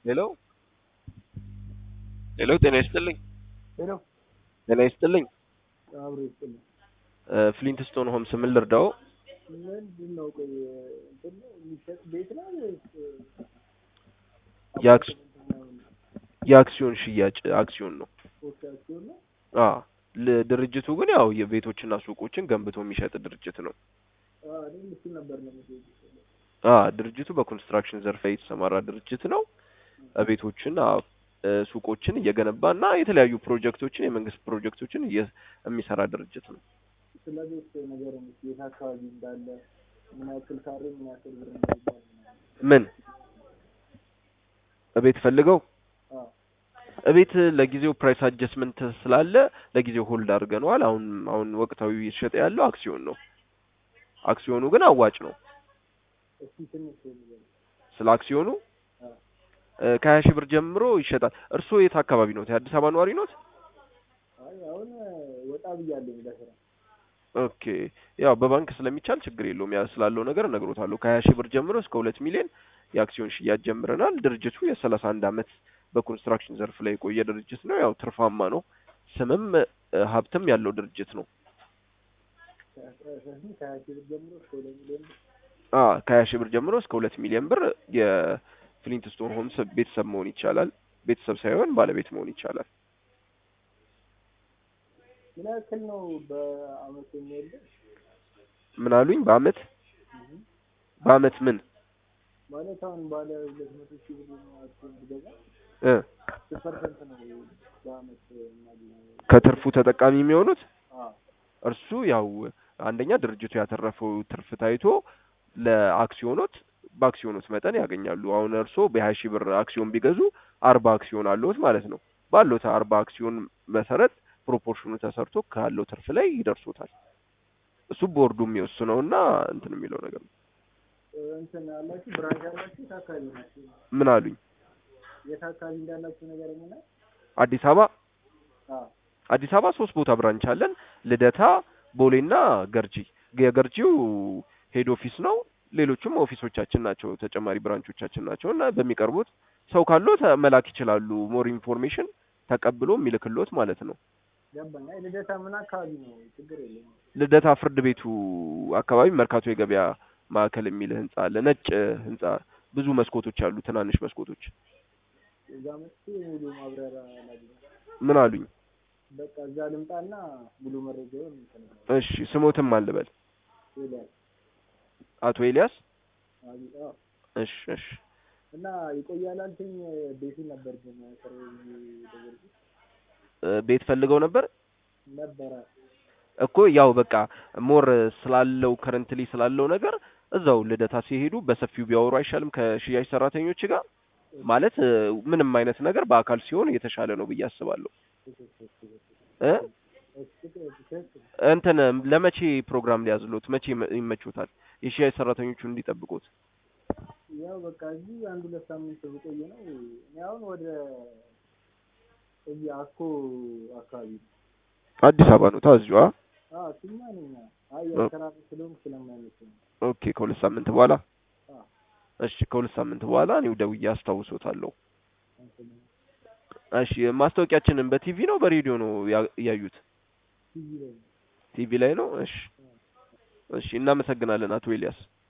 ሄሎ ሄሎ፣ ጤና ይስጥልኝ። ሄሎ ጤና ይስጥልኝ። አብሮ ይስጥልኝ። ፍሊንትስቶን ሆምስ ምን ልርዳው? ምንድን ነው ቆይ እንትን ነው የሚሸጥ ቤት ነው ወይስ የአክስ- የአክሲዮን ሽያጭ አክሲዮን ነው። ፖስታቸውን ነው? አ ል- ድርጅቱ ግን ያው የቤቶችና ሱቆችን ገንብቶ የሚሸጥ ድርጅት ነው። አዎ እኔም እሱን ነበር ነው የምትሄጂው። አ ድርጅቱ በኮንስትራክሽን ዘርፍ ላይ የተሰማራ ድርጅት ነው። ቤቶችን አ፣ እ፣ ሱቆችን እየገነባ እና የተለያዩ ፕሮጀክቶችን የመንግስት ፕሮጀክቶችን እየ- የሚሰራ ድርጅት ነው። ስለ ቤት ነገር የት አካባቢ እንዳለ ምን ያክል ካሬ ምን ያክል ብር እንደሚባል ምናምን። ምን እቤት ፈልገው አዎ እቤት ለጊዜው ፕራይስ አጀስትመንት ስላለ ለጊዜው ሆልድ አድርገነዋል። አሁን አሁን ወቅታዊ እየተሸጠ ያለው አክሲዮን ነው። አክሲዮኑ ግን አዋጭ ነው። እስኪ ትንሽ ንገረኝ። ስለ አክሲዮኑ አዎ እ፣ ከሀያ ሺህ ብር ጀምሮ ይሸጣል። እርስዎ የት አካባቢ ነው? የአዲስ አበባ ነዋሪ ኖት? አይ አሁን ወጣ ብያለሁ ለስራ። ኦኬ ያው በባንክ ስለሚቻል ችግር የለውም። ያ ስላለው ነገር እነግሮታለሁ። ከሀያ ሺህ ብር ጀምሮ እስከ ሁለት ሚሊዮን የአክሲዮን ሽያጭ ጀምረናል። ድርጅቱ የሰላሳ አንድ አመት በኮንስትራክሽን ዘርፍ ላይ የቆየ ድርጅት ነው። ያው ትርፋማ ነው። ስምም እ፣ ሀብትም ያለው ድርጅት ነው። ከስንት ከሀያ ሺህ ብር ጀምሮ እስከ ሁለት ሚሊዮን ብር አ ከሀያ ሺህ ብር ጀምሮ እስከ ሁለት ሚሊዮን ብር የፍሊንትስቶን ሆምስ ቤተሰብ መሆን ይቻላል። ቤተሰብ ሳይሆን ባለቤት መሆን ይቻላል። ምን ያክል ነው በአመት የሚወልድ? ምን አሉኝ? በአመት በአመት ምን ማለት አሁን ባለ ሁለት መቶ ሺህ ብር አክሲዮን ብገዛ እ ስንት ፐርሰንት ነው በአመት የማገኘው? ከትርፉ ተጠቃሚ የሚሆኑት አዎ እርሱ ያው አንደኛ ድርጅቱ ያተረፈው ትርፍ ታይቶ ለአክሲዮኖት በአክሲዮኖት መጠን ያገኛሉ። አሁን እርሶ በሀያ ሺህ ብር አክሲዮን ቢገዙ አርባ አክሲዮን አለዎት ማለት ነው። ባለዎት አርባ አክሲዮን መሰረት ፕሮፖርሽኑ ተሰርቶ ካለው ትርፍ ላይ ይደርሶታል። እሱ ቦርዱ የሚወስነውና እንትን የሚለው ነገር ነው። እንትን አላችሁ ብራንች አላችሁ? የት አካባቢ ናችሁ? ምን አሉኝ? የት አካባቢ እንዳላችሁ ነገር ምን? አዲስ አበባ አዎ አዲስ አበባ ሶስት ቦታ ብራንች አለን። ልደታ፣ ቦሌና ገርጂ። የገርጂው ሄድ ኦፊስ ነው። ሌሎቹም ኦፊሶቻችን ናቸው፣ ተጨማሪ ብራንቾቻችን ናቸው እና በሚቀርቡት ሰው ካሎት መላክ ይችላሉ። ሞር ኢንፎርሜሽን ተቀብሎ የሚልክሎት ማለት ነው። ገባኝ። አይ ልደታ ምን አካባቢ ነው? ችግር የለም። ልደታ ፍርድ ቤቱ አካባቢ መርካቶ የገበያ ማዕከል የሚል ህንጻ አለ። ነጭ ህንጻ ብዙ መስኮቶች አሉ፣ ትናንሽ መስኮቶች። እዛ መጥቼ ሙሉ ማብራሪያ ላግኝ። ምን አሉኝ? በቃ እዛ ልምጣና ሙሉ መረጃውን እንትን እሺ ስሞትም አልበል ይላል። አቶ ኤልያስ። አይ አዎ እሺ እሺ እና ይቆያል አልከኝ። ቤቱን ነበር ግን ቅርብ ደወልኩት እ፣ ቤት ፈልገው ነበር ነበረ እኮ ያው በቃ ሞር ስላለው ከረንትሊ ስላለው ነገር እዛው ልደታ ሲሄዱ በሰፊው ቢያወሩ አይሻልም? ከሽያጭ ሰራተኞች ጋር ማለት እ፣ ምንም አይነት ነገር በአካል ሲሆን የተሻለ ነው ብዬ አስባለሁ። እ እንትን ለመቼ ፕሮግራም ሊያዝሎት መቼ ይመ- ይመቾታል? የሽያጭ ሰራተኞቹ እንዲጠብቁት ያው በቃ እዚህ አንድ ሁለት ሳምንት ብቆይ ነው። እኔ አሁን ወደ እዚህ አኮ አካባቢ ነው። አዲስ አበባ ነው ታዝዩ? አ አዎ እሱማ ነኝ። አይ ያው ስራ ስለሆንኩ ስለማይመቸኝ ነው። ኦኬ ከሁለት ሳምንት በኋላ አዎ እሺ፣ ከሁለት ሳምንት በኋላ እኔው ደውዬ አስታውሶታለሁ። እንትን እሺ ማስታወቂያችንን በቲቪ ነው በሬዲዮ ነው ያ- ያዩት? ቲቪ ላይ ነው። ቲቪ ላይ ነው። እሺ እሺ፣ እናመሰግናለን አቶ ኤልያስ።